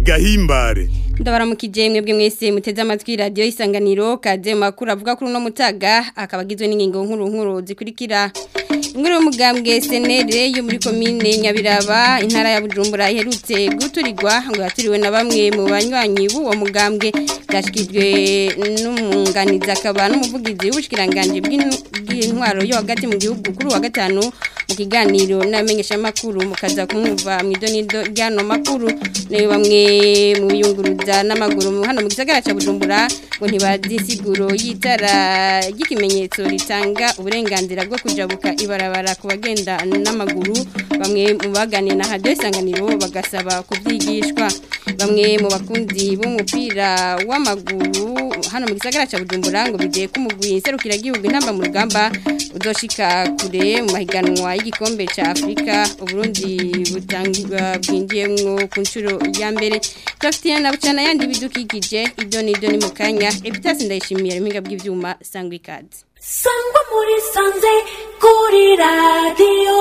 gahimbare ndabaramukije mwebwe mwese muteze amatwi radio isanganiro kaze makuru avuga kuri no mutaga akabagizwe n'ingingo nkuru nkuru zikurikira Inkuru y'umugambwe senere yo muri komine Nyabiraba intara ya Bujumbura iherutse guturirwa ngo yaturiwe na bamwe mu banywanyi b'uwo mugambwe byashikijwe n'umunganiza akaba n'umuvugizi w'ubushikiranganje bw'intwaro yo hagati mu gihugu kuri wa gatanu mu kiganiro n'amenyesha makuru mukaza kumwumva mu idonido ryano makuru nayo bamwe mu biyunguruza n'amaguru hano mu gisagara ca Bujumbura ngo ntibazi siguro yitara ry'ikimenyetso ritanga uburenganzira bwo kujabuka ibarabara ku bagenda n'amaguru bamwe mu baganiye na radio isanganiro bagasaba kubyigishwa bamwe mu bakunzi b'umupira w'amaguru hano mu gisagara ca Bujumbura ngo bigiye kumugwi serukira gihugu intamba mu rugamba uzoshika kure mu mahiganwa y'igikombe ca Afrika Uburundi butangwa bwinjiyemwo ku nshuro ya mbere Tafitiana na bucana yandi bidukikije ibyo ni ibyo ni mu kanya Epitas ndayishimiye impinga bw'ivyuma sangwa ikaze sangwa muri sanze kuri radiyo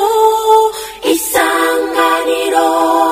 isanganiro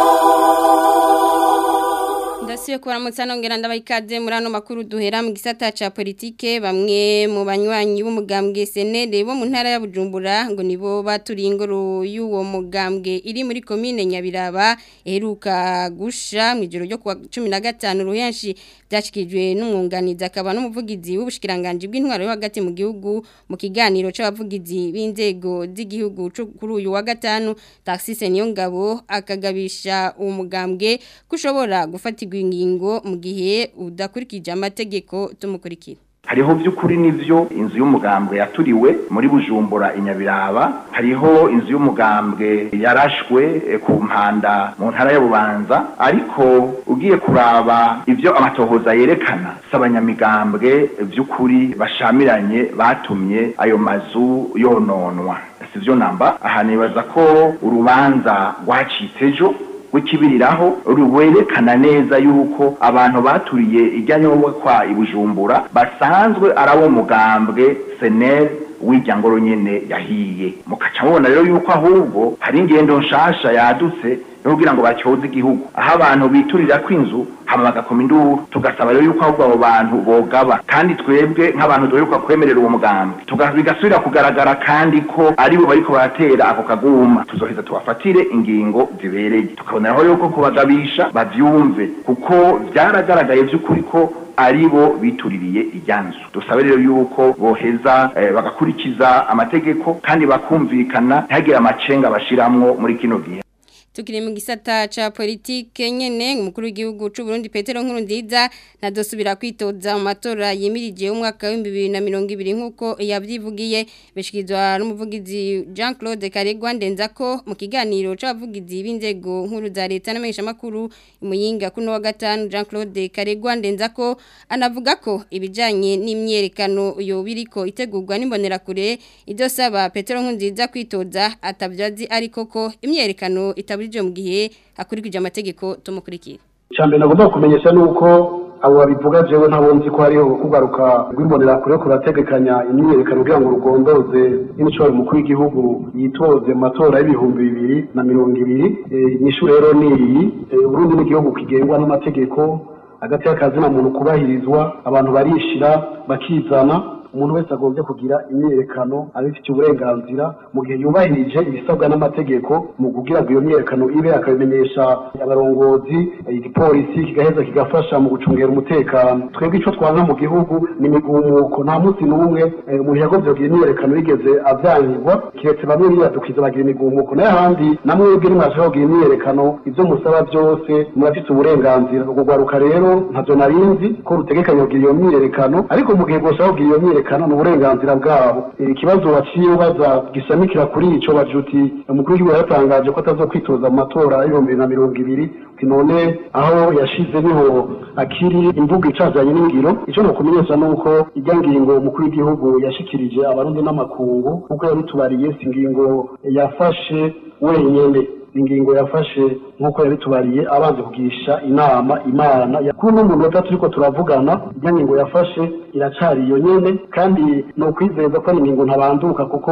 ndasubiye kubaramutsa nongera ndabaha ikaze muri ano makuru duhera mu gisata ca politike bamwe mu banywanyi b'umugambwe senere bo mu ntara ya bujumbura ngo nibo baturiye ingoro y'uwo mugambwe iri muri komine nyabiraba iheruka gusha mu ijoro ryo kuwa cumi na gatanu ruhenshi byashyikirijwe n'umwunganizi akaba n'umuvugizi w'ubushikiranganje bw'intwaro yo hagati mu gihugu mu kiganiro c'abavugizi b'inzego z'igihugu kuri uyu wa gatanu taxise niyo ngabo akagabisha uwo mugambwe kushobora gufatirwa ingingo mu gihe udakurikije amategeko tumukurikira hariho by'ukuri nivyo inzu y'umugambwe yaturiwe muri bujumbura inyabiraba hariho inzu y'umugambwe yarashwe ku mpanda mu ntara ya bubanza ariko ugiye kuraba ivyo amatohoza yerekana s'abanyamigambwe by'ukuri bashamiranye batumye ayo mazu yononwa sivyo namba aha nibaza ko urubanza rwacitse ejo wikibiriraho rwerekana neza yuko abantu baturiye ijyanyobwa kwa ibujumbura basanzwe ari abo mugambwe senel w'irya ngoro nyene yahiye mukaca mubona rero yuko ahubwo hari ingendo nshasha yadutse yo kugira ngo bacyoze igihugu aho abantu biturira kw'inzu hama bagakoma induru tugasaba rero yuko ahubwo abo bantu bogaba kandi twebwe nk'abantu duheruka kwemerera uwo mugambi bigasubira kugaragara kandi ko aribo bariko baratera ako kaguma tuzoheza tubafatire ingingo zibereye tukaboneraho yuko kubagabisha bavyumve kuko vyaragaragaye vy'ukuri ko aribo bituririye ijyanzu dusabe rero yuko boheza eh, bagakurikiza amategeko kandi bakumvikana ntihagire amacenga bashiramwo muri kino gihe tukiri mu gisata ca politike nyene umukuru w'igihugu c'u Burundi Petero Nkurunziza nadosubira kwitoza mu matora yimirije umwaka wa 2020 nkuko yavyivugiye bishikizwa n'umuvugizi Jean Claude Karegwa ndenzako mu kiganiro c'abavugizi b'inzego nkuru za leta n'amenyesha makuru imuyinga kuno wa gatanu Jean Claude Karegwa ndenzako anavuga ko ibijanye n'imyerekano yo biriko itegurwa n'imbonera kure idosaba Petero Nkurunziza kwitoza atavyazi ariko ko imyerekano itabu mu gihe hakurikije amategeko tumukurikira cyambere nagomba kumenyesha nuko abo babivuga jewe ntabwo nzi ko hariho kugaruka rw'imbonera kure kurategekanya imyiyerekano kugira ngo rugondoze n'imishoro mukuru w'igihugu yitoze mu matora y'ibihumbi bibiri na mirongo ibiri inyishu rero ni iyi urundi n'igihugu kigengwa n'amategeko hagati y'akazina muntu kubahirizwa abantu barishira bakizana umuntu wese agombye kugira imyerekano abifitiye uburenganzira mu gihe yubahirije ibisabwa n'amategeko mu kugira ngo iyo myerekano ibe akabimenyesha abarongozi igipolisi kigaheza kigafasha mu gucungera umutekano twebwe icyo twanga mu gihugu ni imigumuko nta munsi n'umwe umuntu yagombye kugira imyerekano yigeze avyangirwa kiretse bamwe biyadukiza bagira imigumuko nayo ahandi namwe mwebwe nimwashaka kugira imyerekano ivyo musaba byose murafite uburenganzira urwo rwaruka rero ntavyo narinzi ko rutegekanya kugira iyo myerekano ariko mu gihe bwoshaka kugira iyo myerekano ni uburenganzira bwabo ikibazo waciye ubaza gisamikira kuri ico bajuti umukuru w'igihugu yaratangaje ko atazokwitoza mu matora y'ibihumbi bibiri na mirongo ibiri none aho yashize niho akiri imvugo icazanye n'ingiro ico nokumenyesha nuko irya ngingo umukuru w'igihugu yashikirije abarundi n'amakungu nk'uko yabitubariye si ingingo yafashe wenyene ingingo yafashe nk'uko yabitubariye abanze kugisha inama imana kuri uno munota turiko turavugana irya ngingo yafashe iracari iyo nyene kandi ni ukwizeza ko ari ingingo ntabanduka kuko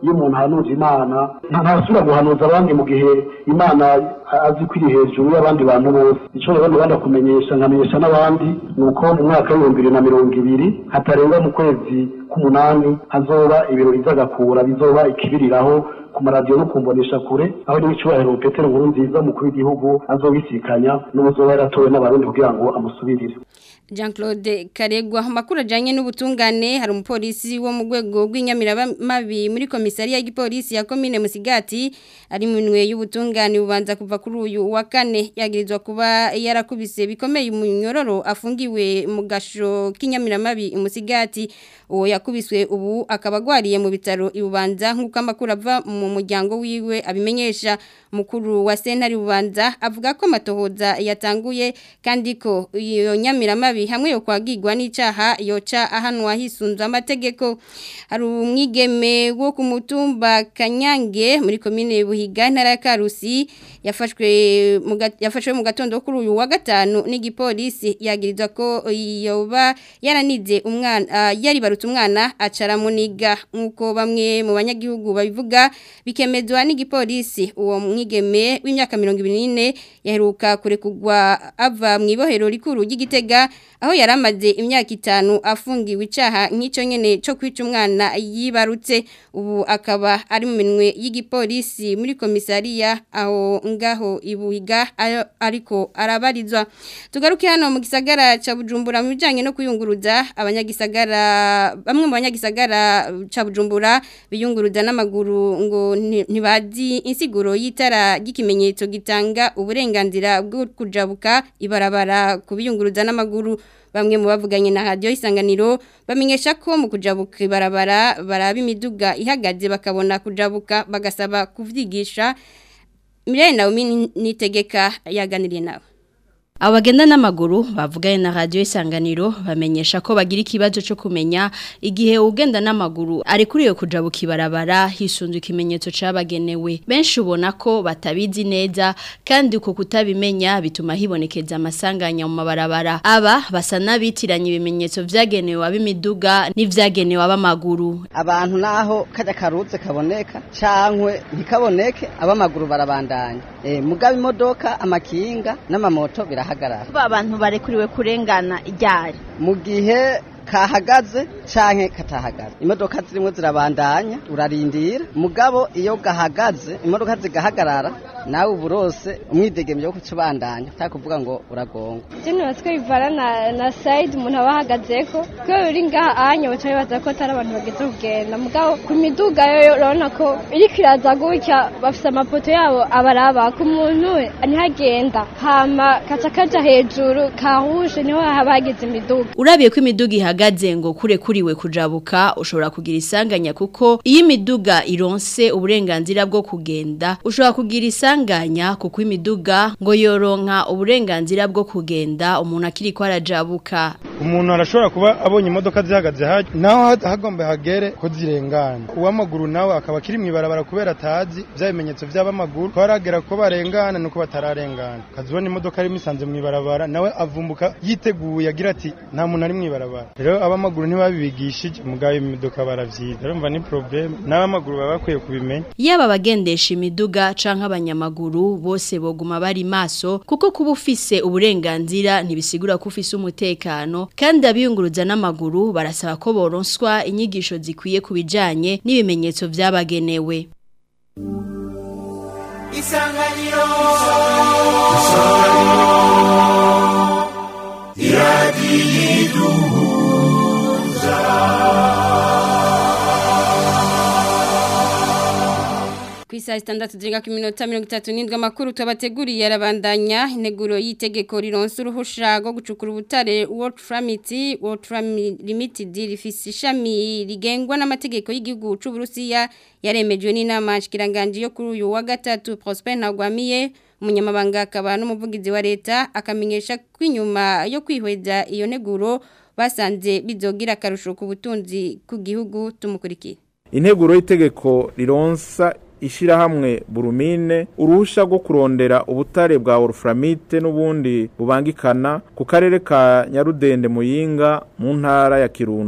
iyo umuntu ahanuje imana ntasubira guhanuza abandi mu gihe imana azi ko iri hejuru y'abandi bantu bose icyo rero ndabona kumenyesha nkamenyesha n'abandi ni uko mu mwaka w'ibihumbi bibiri na mirongo ibiri hatarenga mu kwezi k'umunani hazoba ibirori by'agakura bizoba ikibiriraho ku maradiyo no kumbonesha kure aho n'icyubahiro petero nkuru nziza umukuru w'igihugu azobisikanya n'ubuzoba yaratowe n'abarundi kugira ngo amusubirire Jean Claude Karegwa amakuru ajanye n'ubutungane hari umupolisi wo mu rwego rw'inyamiramabi muri komisariya y'igipolisi ya komine Musigati ari minwe y'ubutungane bubanza kuva kuri uyu wa kane yagirizwa kuba yarakubise bikomeye umunyororo afungiwe mu gasho k'inyamiramabi Musigati uwo yakubiswe ubu akaba agwariye mu bitaro ibubanza nk'uko amakuru ava mu muryango wiwe abimenyesha mukuru wa sentari bubanza avuga ko amatohoza yatanguye kandi ko iyo nyamiramabi hamwe yo kwagirwa n'icaha yoca ahanwa hisunzwe amategeko hari umwigeme wo ku mutumba Kanyange muri komine Buhiga ntara ya Karusi yafashwe mu yafashwe mu gatondo kuri uyu wa gatanu n'igipolisi yagirizwa ko yoba yaranize umwana uh, yari barutse umwana acara muniga nkuko bamwe mu banyagihugu babivuga bikemezwa n'igipolisi uwo mwigeme w'imyaka 24 yaheruka kurekugwa ava mu ibohero rikuru ry'igitega aho yaramaze imyaka itanu afungiwe icaha nk'icyo nyene cyo kwica umwana yibarutse ubu akaba ari mu minwe y'igipolisi muri komisariya aho ngaho ibuhiga ariko arabarizwa tugaruke hano mu gisagara ca Bujumbura mu bijanye no kuyunguruza abanyagisagara bamwe mu banyagisagara ca Bujumbura biyunguruza n'amaguru ngo ntibazi insiguro y'itara ry'ikimenyetso gitanga uburenganzira bwo kujabuka ibarabara kubiyunguruza n'amaguru bamwe mu bavuganye na radio isanganiro bamenyesha ko mu kujabuka ibarabara baraba imiduga ihagaze bakabona kujabuka bagasaba kuvyigisha Mirene Naomi nitegeka yaganiriye nawe Abagenda n'amaguru bavuganye na radio isanganiro bamenyesha ko bagira ikibazo cyo kumenya igihe ugenda n'amaguru ari kuri yo kujabuka ibarabara hisunzwe ikimenyetso cabagenewe benshi ubona ko batabizi neza kandi uko kutabimenya bituma hibonekeza amasanganya mu mabarabara aba basa nabitiranye ibimenyetso vyagenewe abimiduga n'ivyagenewe abamaguru abantu naho kaja karuze kaboneka cankwe ntikaboneke abamaguru barabandanya e, mugaba imodoka amakinga n'amamoto biraha ba abantu barekuriwe kurengana iryari mu gihe kahagaze canke katahagaze imodoka zirimo zirabandanya urarindira mugabo iyo gahagaze imodoka zigahagarara nawe uburose umwidegemye wo kucubandanya utakuvuga ngo uragonga Jene batwe bivana na, na side umuntu aba ahagazeko ko uri ngaha anya baca bibaza ko atari abantu bageze kugenda mugabo ku miduga yo urabona ko iriko iraza gutya bafise amapoto yabo abaraba ku muntu we ntihagenda hama kaca kaja hejuru kahushe niho haba hageze imiduga urabiye ko imiduga ihagaze ngo kure kuriwe kujabuka ushobora kugira isanganya kuko iyo imiduga ironse uburenganzira bwo kugenda ushobora kugira isanganya kuko imiduga ngo yoronka uburenganzira bwo kugenda umuntu akiri ko arajabuka umuntu arashobora kuba abonye imodoka zihagaze haje naho hagomba hagere ko zirengana uw'amaguru nawe akaba akiri mu ibarabara kubera atazi bya bimenyetso by'abamaguru ko haragera ko barengana nuko batararengana ukazibona imodoka arimo isanze mu ibarabara nawe avumbuka yiteguye agira ati nta muntu ari mu ibarabara rero abamaguru ntibabibigishije mugabo imodoka baravyiza urumva ni problem n'abamaguru baba bakwiye kubimenya yaba abagendesha imiduga canke abanyamaguru bose boguma bari maso kuko kuba ufise uburenganzira ntibisigura ko ufise umutekano kandi abiyunguruza n'amaguru barasaba ko boronswa inyigisho zikwiye ku bijanye n'ibimenyetso vyabagenewe Isanganiro ku isaha zitandatu zirenga ku minota mirongo itatu n'indwi amakuru tubateguriye arabandanya integuro y'itegeko rironsa uruhusha rwo gucukura ubutare World Tramity World Limited rifise ishami rigengwa n'amategeko y'igihugu c'u Burusiya yaremejwe n'inama nshikiranganje yo kuri uyu wa gatatu Prosper Ntagwamiye umunyamabanga akaba n'umuvugizi wa leta akamenyesha ko inyuma yo kwihweza iyo neguro basanze bizogira akarusho ku butunzi ku gihugu tumukurikiye integuro y'itegeko rironsa ishirahamwe burumine uruhusha rwo kurondera ubutare bwa oruframite n'ubundi bubangikana ku karere ka Nyarudende Muyinga mu ntara ya Kirundo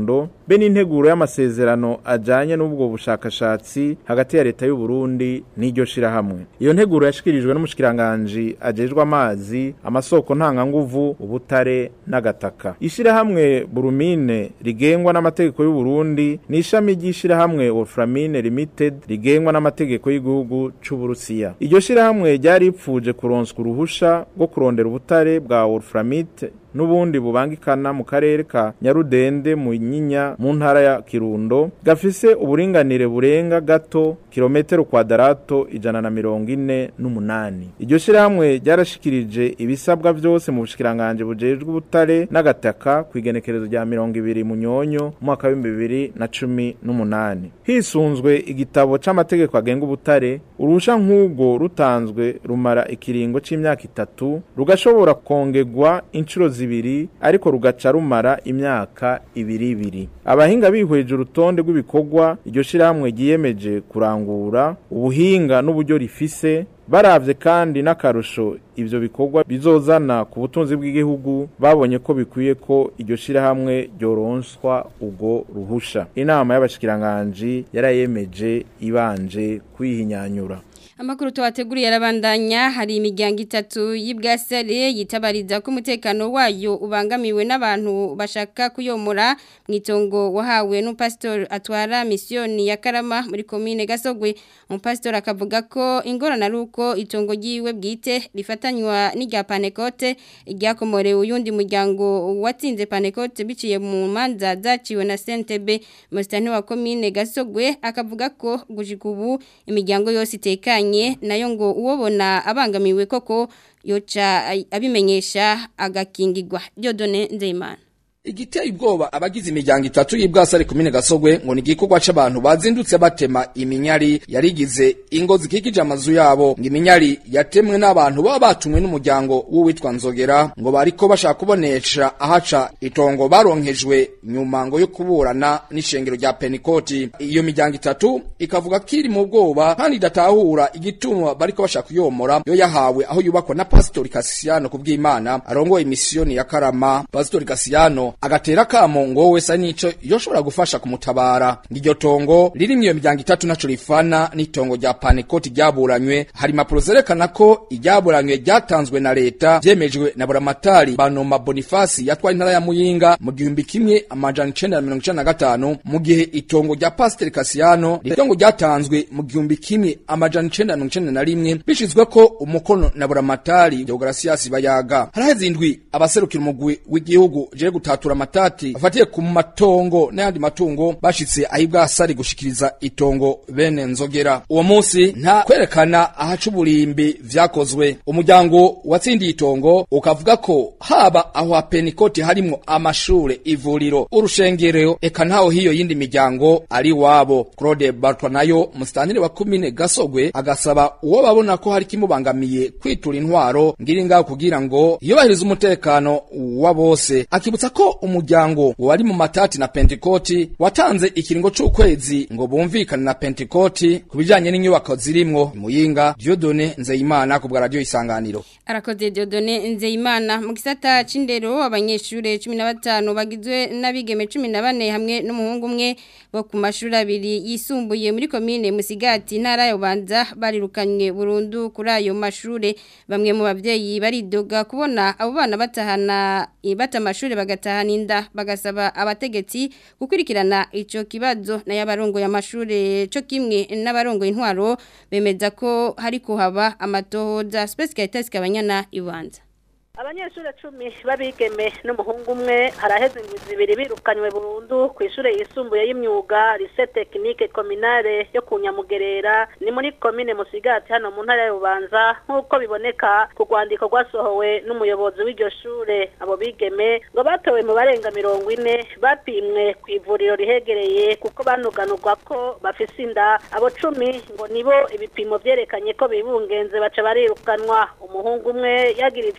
be n'integuro y'amasezerano ajanye n'ubwo bushakashatsi hagati ya leta y'u Burundi n'iryo shirahamwe iyo nteguro yashikirijwe n'umushikiranganje ajejwe amazi amasoko ntanganguvu ubutare n'agataka ishirahamwe Burumine rigengwa n'amategeko y'u Burundi ni ishami ry'ishirahamwe Wolframine Limited rigengwa n'amategeko y'igihugu c'u Burusiya iryo shirahamwe ryari ripfuje kuronswa uruhusha rwo kurondera ubutare bwa Wolframite n'ubundi bubangikana mu karere ka Nyarudende mu Nyinya mu ntara ya Kirundo gafise uburinganire burenga gato kilometero kwadarato ijana na mirongo ine n'umunani iryo shirahamwe ryarashikirije ibisabwa vyose mu bushikiranganje bujejwe ubutare n'agataka ku igenekerezo rya mirongo ibiri mu nyonyo mu mwaka w'ibihumbi bibiri na cumi n'umunani hisunzwe igitabo c'amategeko agenga ubutare uruhusha nk'ubwo rutanzwe rumara ikiringo c'imyaka itatu rugashobora kongerwa inshuro zibiri ariko rugaca rumara imyaka ibiri ibiri abahinga bihweje urutonde rw'ibikorwa iryo shirahamwe ryiyemeje kurangura ubuhinga n'uburyo rifise baravye kandi n'akarusho ivyo bikorwa bizozana ku butunzi bw'igihugu babonye ko bikwiye ko iryo shirahamwe ryoronswa ubwo ruhusha inama y'abashikiranganji yarayemeje ibanje kwihinyanyura Amakuru tuwateguriye arabandanya hari imiryango itatu y'ibwasare yitabariza ko umutekano wayo ubangamiwe n'abantu bashaka kuyomora mu itongo wahawe n'umupasitori atwara misiyoni ya Karama muri komine Gasogwe umupasitori akavuga ko ingorane ari uko itongo ryiwe bwite rifatanywa n'irya Panekote ryakomorewe uyundi muryango watsinze Panekote biciye mu manza zaciwe na CNTB musitani wa komine Gasogwe akavuga ko gushika ubu imiryango yose itekanye nayo ngo uwobona abangamiwe koko yoca abimenyesha agakingirwa Dieudonne Nzeyimana igiteye ubwoba abagize imiryango itatu y'ibwasare kumine gasogwe ngo ni igikorwa c'abantu bazindutse batema iminyari yarigize ingo zikikije amazu yabo ngo iminyari yatemwe n'abantu baba batumwe n'umuryango w'uwitwa nzogera ngo bariko bashaka kubonesha ahaca itongo baronkejwe nyuma ngo yo kuburana n'ishengero rya penikoti iyo miryango itatu ikavuga ko iri mu bwoba kandi idatahura igituma bariko bashaka kuyomora yo yahawe aho yubakwa na pasitori kasiyano kubw'imana arongoye imisiyoni ya karama pasitori kasiyano agatera kamo ngo wese nico yoshobora gufasha kumutabara ngiryo tongo riri iyo miryango itatu naco rifana n'itongo rya Panekoti ryaburanywe hari impapuro zerekana ko iryaburanywe ryatanzwe na leta vyemejwe na buramatari Banoma Bonifasi yatwaye intara ya Muyinga mu gihumbi kimwe amajana icenda na mirongo icenda na gatanu mu gihe itongo rya Pasiteri Kasiyano itongo ryatanzwe mu gihumbi kimwe amajana icenda na mirongo icenda na rimwe bishizwe ko umukono na buramatari Deogratias Bayaga haraheze indwi abaserukira umugwi w'igihugu je gutatu gutatura amatati afatiye ku matongo n'ayandi matungo bashitse ahibwasari gushikiriza itongo bene nzogera uwo munsi nta kwerekana ahaca uburimbi vyakozwe umuryango watsindiye itongo ukavuga ko haba aho hapenikoti harimwo amashure ivuriro urushengero eka ntaho hiyo yindi miryango ari wabo Claude Bartwa nayo musitantire wa kumine Gasogwe agasaba uwo babona ko hari kimubangamiye kwitura intwaro ngiri ngaho kugira ngo yubahirize umutekano wa bose akibutsa ko umuryango wari mu matati na Pentecote watanze ikiringo c'ukwezi ngo bumvikane na Pentecote kubijanye n'inyubako zirimwo muyinga Dieudonne Nzeyimana ku bwa radio isanganiro arakoze Dieudonne Nzeyimana mu gisata c'indero abanyeshure 15 bagizwe n'abigeme 14 hamwe n'umuhungu umwe bo ku mashuri abiri yisumbuye muri komine Musigati ntara ya Bubanza barirukanywe burundu kuri ayo mashure bamwe mu bavyeyi baridoga kubona abo bana batahana bata amashuri bagatahana inda bagasaba abategetsi gukurikirana ico kibazo na y'abarongo y'amashure cyo kimwe n'abarongo intwaro bemeza ko hari kuhaba amatohoza Space Caritas kabanyana ibanza abanyeshuri cumi babigeme n'umuhungu umwe haraheze indwi zibiri birukanywe burundu ku ishure yisumbuye y'imyuga lycée technique communale yo ku Nyamugerera ni muri komine Musigati hano mu ntara ya Bubanza nk'uko biboneka ku rwandiko rwasohowe n'umuyobozi w'iryo shure abo bigeme ngo batowe mu barenga mirongo ine bapimwe ku ivuriro rihegereye kuko banuganurwa ko bafise inda abo cumi ngo nibo ibipimo vyerekanye ko bibungenze baca barirukanwa umuhungu umwe yagirijwe n'uwo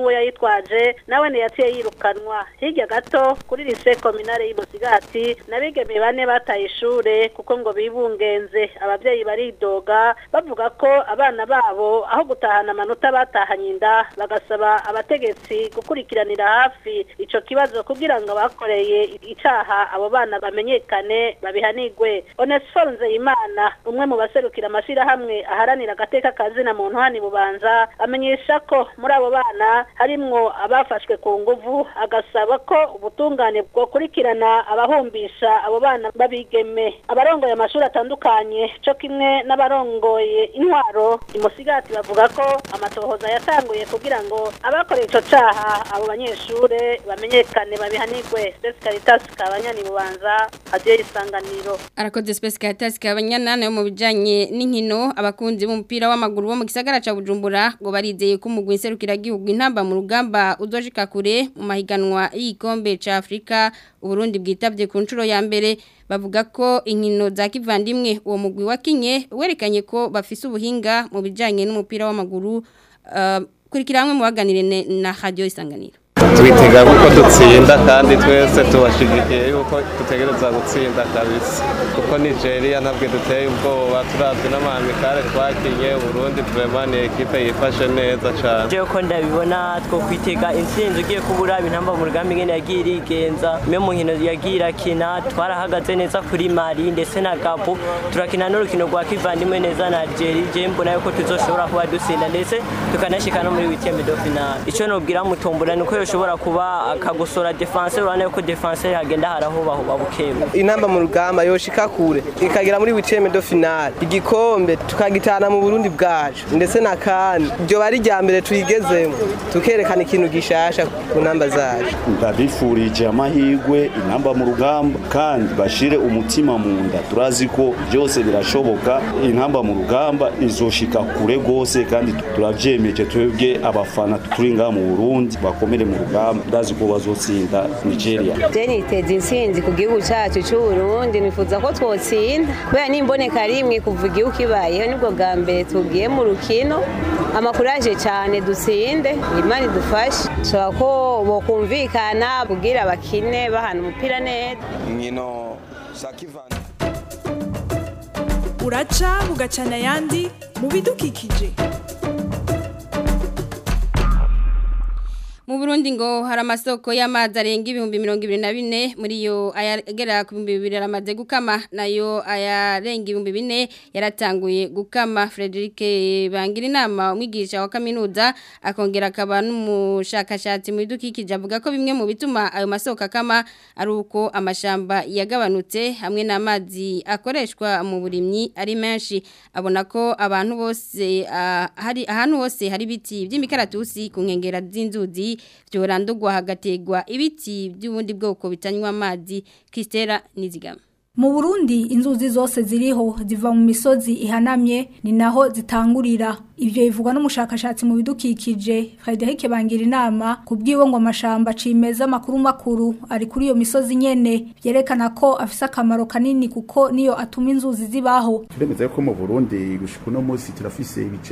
n'uwo yayitwaje nawe ntiyaciye yirukanwa hirya gato kuri lise kominare y'umusigati n'abigeme bane bataye ishure kuko ngo bibungenze ababyeyi baridoga bavuga ko abana babo aho gutahana amanota batahanye inda bagasaba abategetsi gukurikiranira hafi ico kibazo kugira ngo abakoreye icaha abo bana bamenyekane babihanigwe onesiforo nzeyimana umwe mu baserukira amashirahamwe aharanira agateka kazina muntu hani bubanza amenyesha ko muri abo bana harimwo abafashwe ku nguvu agasaba ko ubutungane bwokurikirana abahumbisha abo bana babigeme abarongoye amashuri atandukanye co kimwe n'abarongoye intwaro imusigati bavuga ko amatohoza yatanguye kugira ngo abakoreye ico caha abo banyeshure bamenyekane babihanirwe Space Caritas kabanyani bubanza hadiye isanganiro arakoze Space Caritas kabanyana nayo mu bijanye n'inkino abakunzi b'umupira w'amaguru bo mu gisagara ca Bujumbura ngo barizeye ko umugwi nserukira gihugu intamba mu rugamba uzoshika kure mu mahiganwa y'igikombe ca Afrika Uburundi bwitavye ku nshuro ya mbere bavuga ko inkino za kivandimwe uwo mugwi wakinye werekanye ko bafise ubuhinga mu bijanye n'umupira w'amaguru uh, kurikira hamwe mu baganire na radio isanganiro twitega kuko dutsinda kandi twese tubashigikiye yuko dutegereza gutsinda kabisa kuko nigeria ntabwo duteye ubwoba turavye n'amamikare twakinye uburundi vraiment ni ekipe yifashe neza cane jewe ko ndabibona two kwitega intsinzi ugiye kubura intamba mu rugamba ingene yagiye irigenza me mu nkino yagiye irakina twarahagaze neza kuri mali ndetse na gabo turakina n'urukino rwa kivandimwe neza na algeria je mbona yuko tuzoshobora kuba dutsinda ndetse tukanashika no muri wikembe do finale ico nobwira mutombora nuko yoshobora kuba akagusora defense urane yuko defense hagenda harahubahuba bukebu intamba mu rugamba yoshika kure ikagera muri wiceme do finale igikombe tukagitana mu Burundi bwacu ndetse na kan byo bari rya mbere tuyigezemo tukerekana ikintu gishasha ku namba zacu ndabifurije amahirwe intamba mu rugamba kandi bashire umutima mu nda turazi ko byose birashoboka intamba mu rugamba izoshika kure gose kandi turavyemeje twebwe abafana turi ngaha mu Burundi bakomere mu rugamba ndazi ko bazotsinda Nigeria je niteza intsinzi ku gihugu cacu c'u Burundi nifuza ko twotsinda kubera nimboneka rimwe kuva igihugu kibayeho nibwo bwa mbere tugiye mu rukino amakuraje cyane dutsinde imana idufashe nshobora ko bokumvikana kubwira bakine bahana umupira neza inkino za kivana uraca ugacana ayandi mu bidukikije Mu Burundi ngo hari amasoko y'amazi arenga ibihumbi mirongo ibiri na bine muri yo ayagera ku bihumbi bibiri aramaze gukama nayo ayarenga ibihumbi bine yaratanguye gukama Frederic bangira inama umwigisha wa kaminuza akongera akaba n'umushakashatsi mu bidukikije avuga ko bimwe mu bituma ayo masoko akama ari uko amashamba yagabanutse hamwe n'amazi akoreshwa mu burimyi ari menshi abona ko abantu bose uh, hari ahantu hose hari biti by'imikaratusi ku nkengera z'inzuzi byorandurwa hagategwa ibiti by'ubundi bwoko bitanywa amazi Kristera Nizigama Mu Burundi inzuzi zose ziriho ziva mu misozi ihanamye ni naho zitangurira ivyo bivugwa n'umushakashatsi mu bidukikije Frederic bangira inama kubwiwe ngo amashamba cimeza makuru makuru ari kuri iyo misozi nyene byerekana ko afise akamaro kanini kuko niyo atuma inzuzi zibaho turemeza ko mu Burundi gushika no munsi turafise ibice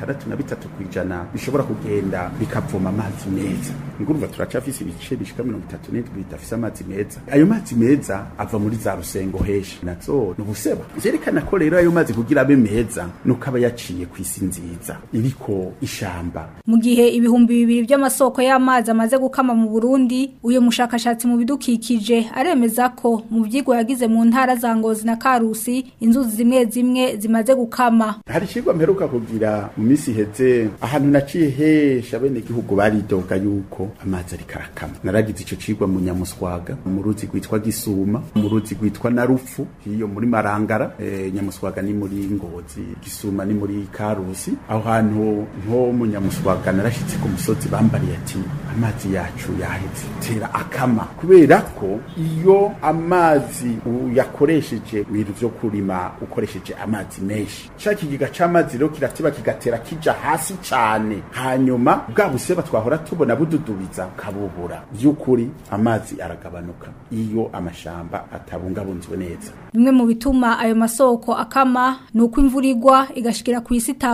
63 kwijana bishobora kugenda bikavoma amazi meza ngurumva turacafise ibice bishika 37 bidafise amazi meza ayo mazi meza ava muri za rusengo hesha nazo nubuseba vyerekana ko rero ayo mazi kugira abe meza nuko aba yaciye kwisi nziza iriko ishamba mu gihe ibihumbi bibiri by'amasoko y'amazi amaze gukama mu Burundi uyo mushakashatsi mu bidukikije aremeza ko mu vyigwa yagize mu ntara za Ngozi na Karusi inzuzi zimwe zimwe zimaze gukama hari ikigwa mperuka kugira mu misi heze ahantu naciye hesha bene gihugu baridoga yuko amazi ari karakama naragize ico cigwa mu Nyamuswaga mu ruzi rwitwa Gisuma mu ruzi rwitwa Narufu hiyo muri Marangara e, Nyamuswaga ni muri Ngozi Gisuma ni muri Karusi aho hantu nko mu Nyamuswaga narashitse ku musozi bambariye ati amazi yacu yaheze tera akama kubera ko iyo amazi uyakoresheje ibintu vyo kurima ukoresheje amazi menshi ca kigiga c'amazi rero kiratiba kigatera kija hasi cane hanyuma bwa buseba twahora tubona bududubiza kabubura vy'ukuri amazi aragabanuka iyo amashamba atabungabunzwe neza bimwe mu bituma ayo masoko akama nuko imvura igwa igashikira ku isi itambaye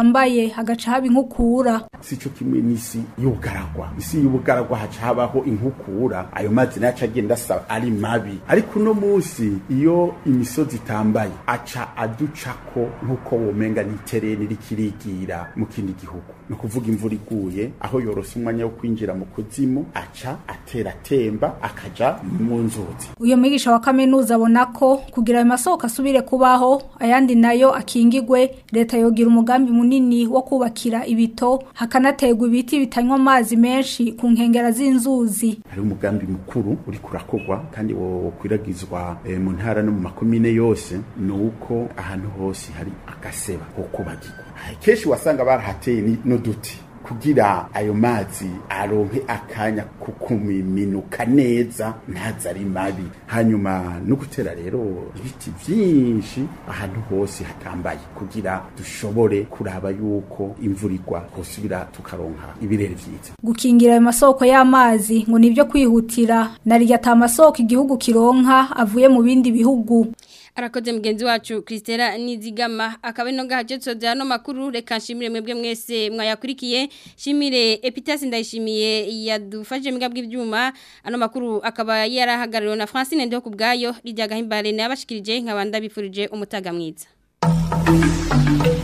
bibaye hagaca haba inkukura sico kimwe n'isi y'ubugaragwa isi y'ubugaragwa haca habaho inkukura ayo mazi naca agenda asa ari mabi ariko uno munsi iyo imisozi itambaye aca aducako nk'uko womenga n'itereni rikirigira mu kindi gihugu ni ukuvuga imvura iguye aho yorose umwanya wo kwinjira mu kuzimu aca atera atemba akaja mu nzuzi uyo mwigisha wa kaminuza abona ko kugira ayo masoko asubire kubaho ayandi nayo akingigwe leta yogira umugambi munini wo kubakira ibito hakanaterwa ibiti bitanywa amazi menshi ku nkengera z'inzuzi hari umugambi mukuru uri kurakorwa kandi wokwiragizwa e, mu ntara no mu makomine yose ni uko ahantu hose hari agaseba ko kubagirwa kenshi wasanga barahateye n'uduti kugira ayo mazi aronke akanya kukuminuka neza ntaza ari mabi hanyuma no gutera rero ibiti byinshi ahantu hose hatambaye kugira dushobore kuraba yuko imvura igwa hosubira tukaronka ibirere vyiza gukingira ayo masoko y'amazi ngo nivyo kwihutira narirya ata masoko igihugu kironka avuye mu bindi bihugu arakoze mugenzi wacu Christela Nizigama akaba ino gahaje tsoza no makuru reka nshimire mwebwe mwese mwayakurikiye shimire Epitas ndayishimiye yadufashije migabwe ibyuma ano makuru akaba yarahagarariwe na Francine Ndo kubgayo rijyaga himbare nabashikirije nkabanda bifurije umutaga mwiza